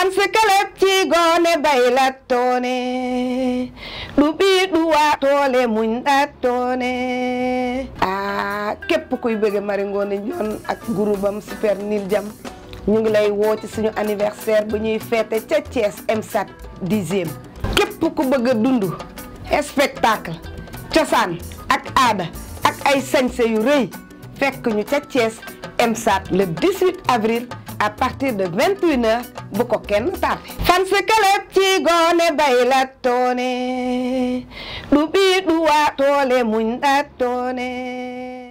fan si club ci goone bay la toone du bii du waa toole muñ da toone ah képp kuy bëgg Marie Ngoné Ndione ak groupam super nil jam ñu ngi lay woo ci suñu anniversaire bu ñuy feete ca Thiès MSAT dixième képp ku bëgg a dund spectacle cosaan ak aada ak ay sañse yu rëy fekk ñu ca Thiès MSAT le 18 avril à partir de 21h bu ko kenn tardé. fan si club ci goone bay la toone du bii du waa toole muñ da toone